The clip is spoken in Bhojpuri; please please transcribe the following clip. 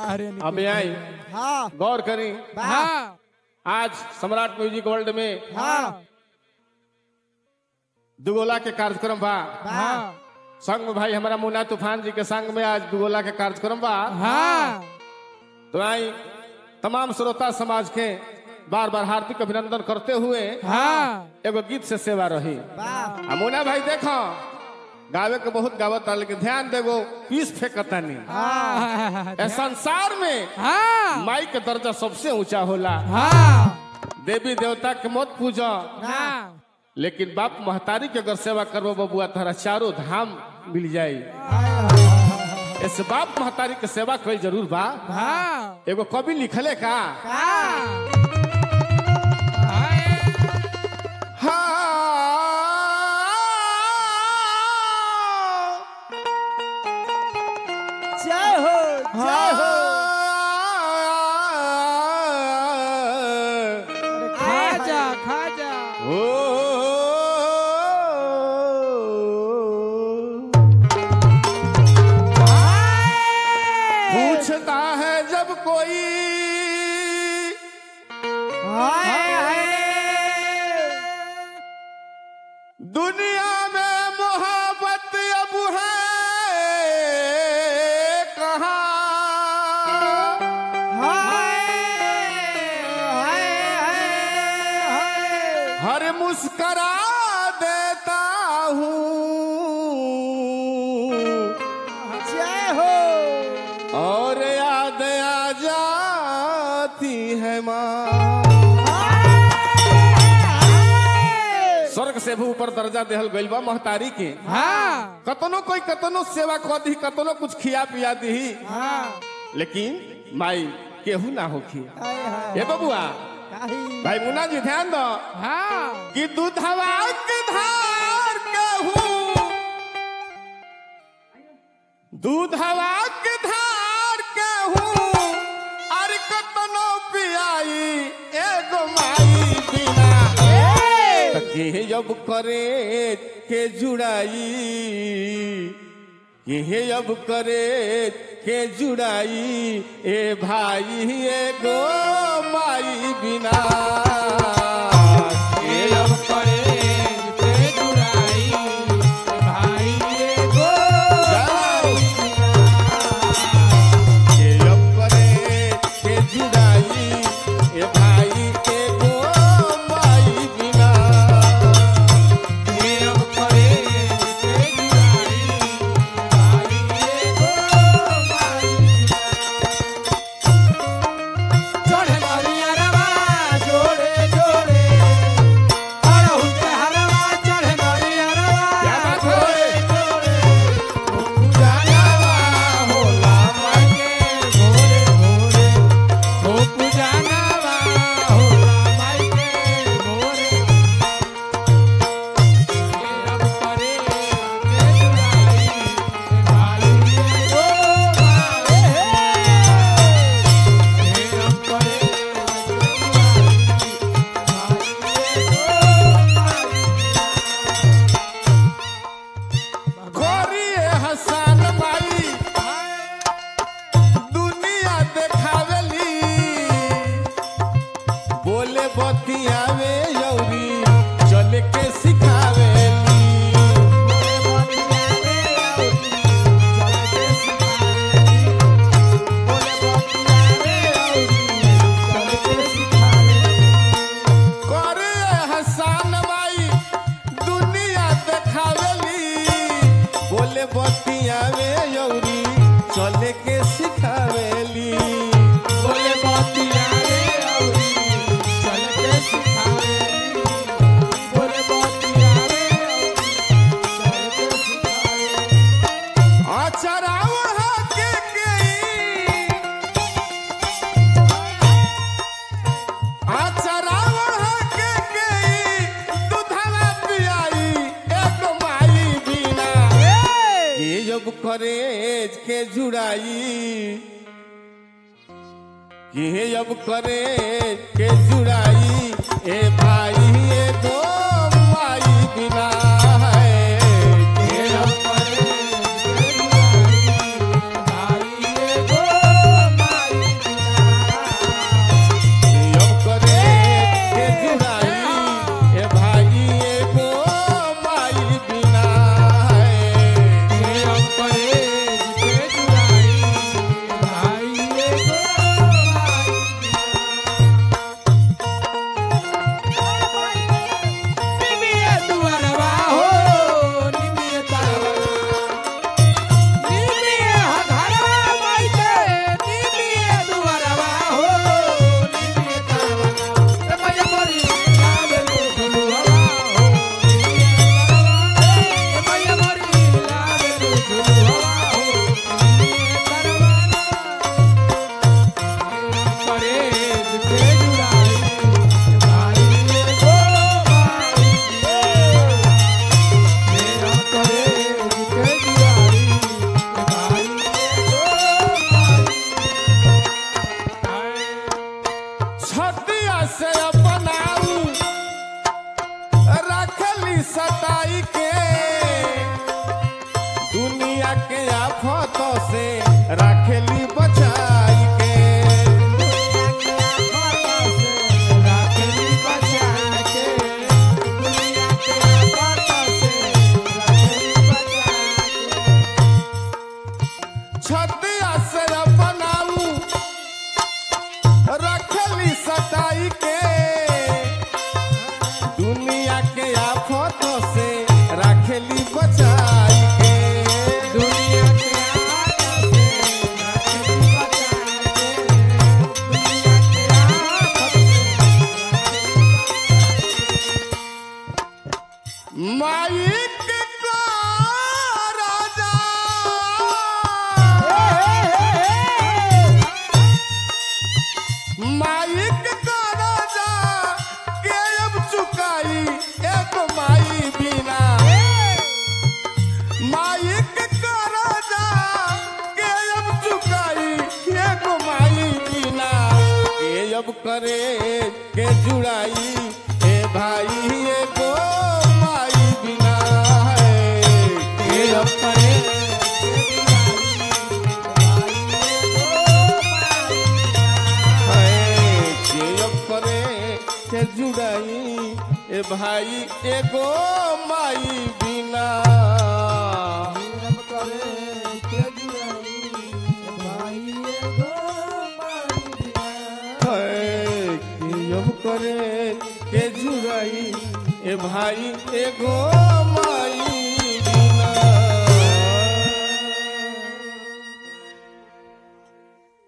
अरे निकुल अब आई हाँ गौर करी हाँ आज सम्राट म्यूजिक वर्ल्ड में हाँ दुगोला के कार्यक्रम बा हाँ संग में भाई हमारा मुन्ना तूफान जी के संग में आज दुगोला के कार्यक्रम बा हाँ तो आई तमाम श्रोता समाज के बार बार हार्दिक अभिनंदन करते हुए हाँ एगो गीत से सेवा रही वाह आ मुन्ना भाई देखो गावे के बहुत गावत लेकिन ध्यान देगो पीस फेंकतानी हाँ ए संसार में हाँ माई के दर्जा सबसे ऊंचा होला हाँ देवी देवता के मत पूजा हाँ लेकिन बाप महतारी के अगर सेवा करबो बबुआ तहरा चारों धाम मिल जाई ऐसे बाप महतारी के सेवा कोई जरूर बा हाँ एगो कवि लिखले का जय हो जय हो खाजा खाजा पूछता है जब कोई हाय हाय दुनिया में मोहब्बत अब है कहाँ हाय हाय हाय हर मुस्करा देता हूँ जय हो और याद आ जाती है माँ स्वर्ग से भी ऊपर दर्जा देहल गइल बा महतारी के हाँ कतनो कोई कतनो सेवा कर दी कतनो कुछ खिया पिया दी हाँ लेकिन माई केहू ना होखी हाय हाय ए बबुआ काही भाई मुन्ना जी ध्यान दो हाँ कि दूधवा के धार केहू दूधवा के धार केहू अर कतनो पियाई एगो माई बिना त के जब करे के जुड़ाई के अब करे के जुड़ाई ए भाई एगो माई बिना के अब करे के जुड़ाई भाई एगो के अब करे के जुड़ाई ए भाई एगो माई बिना के अब करे के जुड़ाई भाई एगो भाई चढ़े नरिया रवा जोड़े जोड़े अड़हुल के हरवा चढ़े नरिया रवा क्या बात है? जोड़े जोड़े ओ पूजानवा होला माई के भोरे भोरे ओ पूजानवा होला माई के भोरे अब करे के जुड़ाई भाई एगो भाई अब करे गोरिए हसन माई दुनिया देखावेली बोले बतियावे यौरी चल के सिखावेली गोरिए हसन माई दुनिया देखावेली बोले बतियावे यौरी चल के सिखावेली बोले बतिया रे औरी चल के सिखावेली बोले बतिया रे औरी चल के सिखावेली आचरा ओढ़ा के गई आचरा ओढ़ा के गई दूधवा पियाई एक माई बिना ये जब करे के जुड़ाई ये जब करे के जुड़ाई ए भाई ए दो माई बिना है ये जब भाई एगो माई अब करे के जुड़ाई ए भाई एगो माई बिना है के अब करे है, के अब करे के जुड़ाई ए भाई एगो माई बिना रब करे के जुड़ाई भाई एगो माई बिना है, के अब करे के जुड़ाई ए भाई एगो